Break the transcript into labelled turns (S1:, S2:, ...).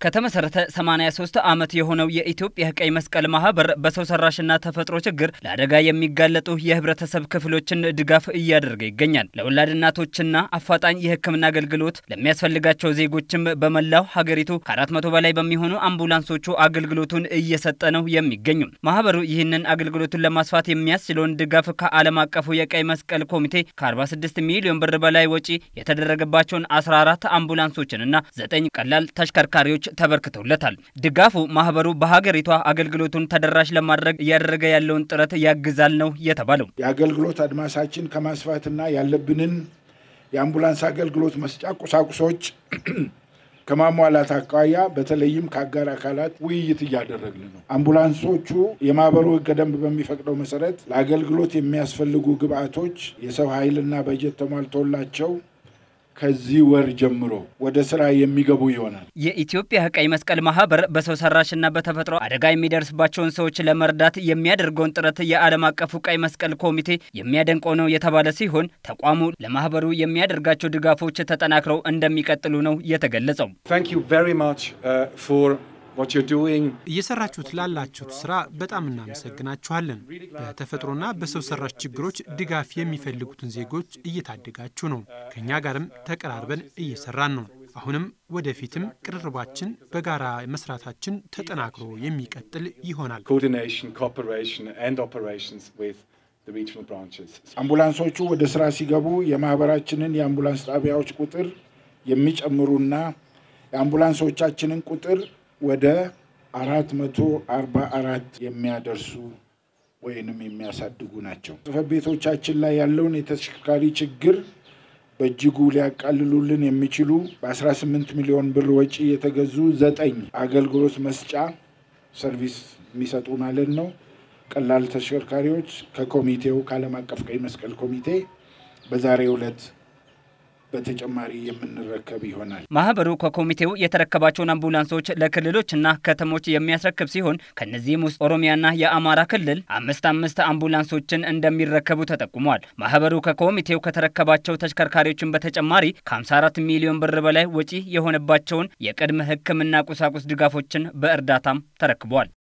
S1: ከተመሰረተ 83 ዓመት የሆነው የኢትዮጵያ ቀይ መስቀል ማህበር በሰው ሰራሽና ተፈጥሮ ችግር ለአደጋ የሚጋለጡ የህብረተሰብ ክፍሎችን ድጋፍ እያደረገ ይገኛል። ለወላድ እናቶችና አፋጣኝ የሕክምና አገልግሎት ለሚያስፈልጋቸው ዜጎችም በመላው ሀገሪቱ ከ400 በላይ በሚሆኑ አምቡላንሶቹ አገልግሎቱን እየሰጠ ነው የሚገኙ። ማህበሩ ይህንን አገልግሎቱን ለማስፋት የሚያስችለውን ድጋፍ ከዓለም አቀፉ የቀይ መስቀል ኮሚቴ ከ46 ሚሊዮን ብር በላይ ወጪ የተደረገባቸውን 14 አምቡላንሶችንና 9 ቀላል ተሽከርካሪዎች ተበርክተውለታል። ድጋፉ ማህበሩ በሀገሪቷ አገልግሎቱን ተደራሽ ለማድረግ እያደረገ ያለውን ጥረት ያግዛል ነው የተባለው።
S2: የአገልግሎት አድማሳችን ከማስፋትና ያለብንን የአምቡላንስ አገልግሎት መስጫ ቁሳቁሶች ከማሟላት አኳያ በተለይም ከአጋር አካላት ውይይት እያደረግን ነው። አምቡላንሶቹ የማህበሩ ህገ ደንብ በሚፈቅደው መሰረት ለአገልግሎት የሚያስፈልጉ ግብአቶች፣ የሰው ኃይልና በጀት ተሟልቶላቸው ከዚህ ወር ጀምሮ ወደ ስራ የሚገቡ ይሆናል።
S1: የኢትዮጵያ ቀይ መስቀል ማህበር በሰው ሰራሽና በተፈጥሮ አደጋ የሚደርስባቸውን ሰዎች ለመርዳት የሚያደርገውን ጥረት የዓለም አቀፉ ቀይ መስቀል ኮሚቴ የሚያደንቀው ነው የተባለ ሲሆን ተቋሙ ለማህበሩ የሚያደርጋቸው ድጋፎች ተጠናክረው እንደሚቀጥሉ ነው የተገለጸው።
S3: እየሰራችሁት ላላችሁት ስራ በጣም እናመሰግናችኋለን። በተፈጥሮና በሰው ሰራሽ ችግሮች ድጋፍ የሚፈልጉትን ዜጎች እየታደጋችሁ ነው። ከእኛ ጋርም ተቀራርበን እየሰራን ነው። አሁንም ወደፊትም ቅርርባችን በጋራ መስራታችን ተጠናክሮ የሚቀጥል ይሆናል።
S2: አምቡላንሶቹ ወደ ስራ ሲገቡ የማህበራችንን የአምቡላንስ ጣቢያዎች ቁጥር የሚጨምሩና የአምቡላንሶቻችንን ቁጥር ወደ አራት መቶ አርባ አራት የሚያደርሱ ወይንም የሚያሳድጉ ናቸው። ጽሕፈት ቤቶቻችን ላይ ያለውን የተሽከርካሪ ችግር በእጅጉ ሊያቃልሉልን የሚችሉ በ18 ሚሊዮን ብር ወጪ የተገዙ ዘጠኝ አገልግሎት መስጫ ሰርቪስ የሚሰጡ ማለት ነው ቀላል ተሽከርካሪዎች ከኮሚቴው ከዓለም አቀፍ ቀይ መስቀል ኮሚቴ በዛሬው ዕለት በተጨማሪ የምንረከብ ይሆናል።
S1: ማህበሩ ከኮሚቴው የተረከባቸውን አምቡላንሶች ለክልሎችና ከተሞች የሚያስረክብ ሲሆን ከነዚህም ውስጥ ኦሮሚያና የአማራ ክልል አምስት አምስት አምቡላንሶችን እንደሚረከቡ ተጠቁሟል። ማህበሩ ከኮሚቴው ከተረከባቸው ተሽከርካሪዎችን በተጨማሪ ከ54 ሚሊዮን ብር በላይ ወጪ የሆነባቸውን የቅድመ ሕክምና ቁሳቁስ ድጋፎችን በእርዳታም ተረክቧል።